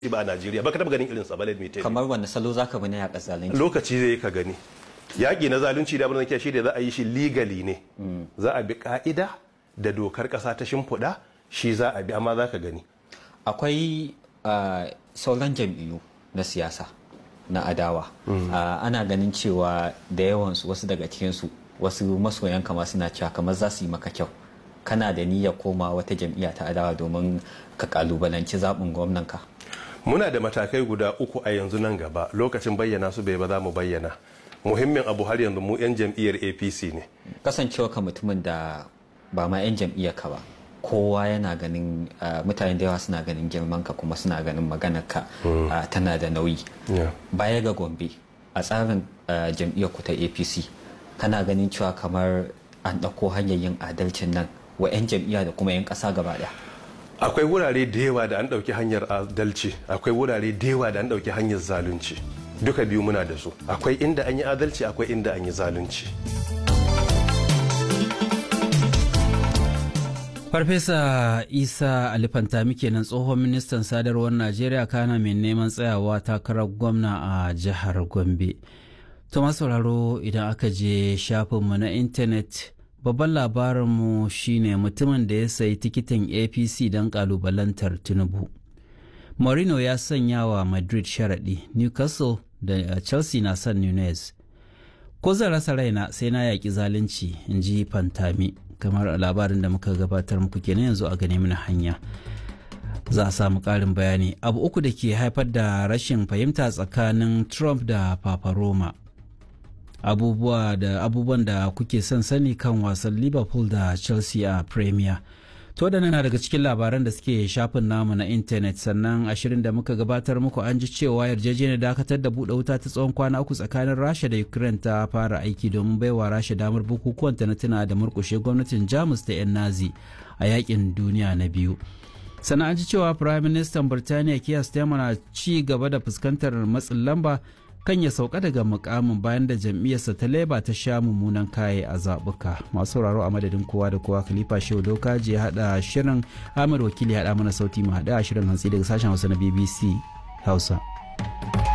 ba a Najeriya ba ka taba ganin irin sa ba let me tell you. kamar wani salo zaka bi na yaƙa zalunci lokaci zai ka gani yaƙi na zalunci da abin da shi da za a yi shi legally ne za a bi ka'ida da dokar ƙasa ta shimfiɗa shi za a bi amma za ka gani akwai ah, sauran jam'iyyu na siyasa na adawa Ah, ana ganin cewa da yawansu wasu daga cikinsu wasu masoyan kama suna cewa kamar za su yi maka kyau kana da niyyar koma wata jam'iyya ta adawa domin ka kalubalanci zaɓin gwamnanka muna da matakai guda uku a yanzu nan gaba lokacin bayyana su bai ba za mu bayyana muhimmin abu har yanzu mu 'yan jam'iyyar apc ne kasancewa ka mutumin da ba ma 'yan jam'iyyar ka ba kowa yana ganin ah, mutane da yawa suna ganin girman ka kuma suna ganin maganar ka ah, tana da nauyi Yeah. baya ga gombe a tsarin ah, jam'iyyar ku ta apc kana ganin cewa kamar an ɗauko hanyar yin adalcin nan wa 'yan jam'iyya da kuma 'yan ƙasa gaba ɗaya akwai wurare da yawa da an ɗauki hanyar adalci akwai wurare da yawa da an ɗauki hanyar zalunci duka biyu muna da su akwai inda an yi adalci akwai inda an yi zalunci Farfesa Isa Alifantami kenan tsohon ministan sadarwar Najeriya kana mai neman tsayawa takarar gwamna a jihar Gombe. To sauraro idan aka je shafinmu na intanet babban labarinmu shine mutumin da ya sayi tikitin APC don kalubalantar Tinubu. Mourinho ya sanya wa Madrid sharaɗi, Newcastle da Chelsea na son Nunez. Ko zan rasa raina sai na yaƙi zalunci, in ji Fantami. kamar a labarin da muka gabatar muku kenan yanzu a gane mana hanya za a samu ƙarin bayani abu uku da ke haifar da rashin fahimta tsakanin trump da papa roma abubuwa da abubuwan da kuke son sani kan wasan liverpool da chelsea a premier to da na daga cikin labaran da suke shafin namu na intanet sannan ashirin da muka gabatar muku an ji cewa yarjejeniyar dakatar da buɗe wuta ta tsawon kwana uku tsakanin rasha da ukraine ta fara aiki domin baiwa rasha damar bukukuwan ta na tuna da murkushe gwamnatin jamus da 'yan nazi a yakin duniya na biyu sannan an ji cewa prime minister birtaniya kiya starmer na ci gaba da fuskantar matsin lamba kan ya sauka daga mukamin bayan da jam'iyyarsa ta leba ta sha mummunan kaye a zaɓuka masu sauraro a madadin kowa da kowa khalifa shehu doka je haɗa shirin amir wakili haɗa mana sauti mu haɗa shirin hantsi daga sashen hausa na bbc hausa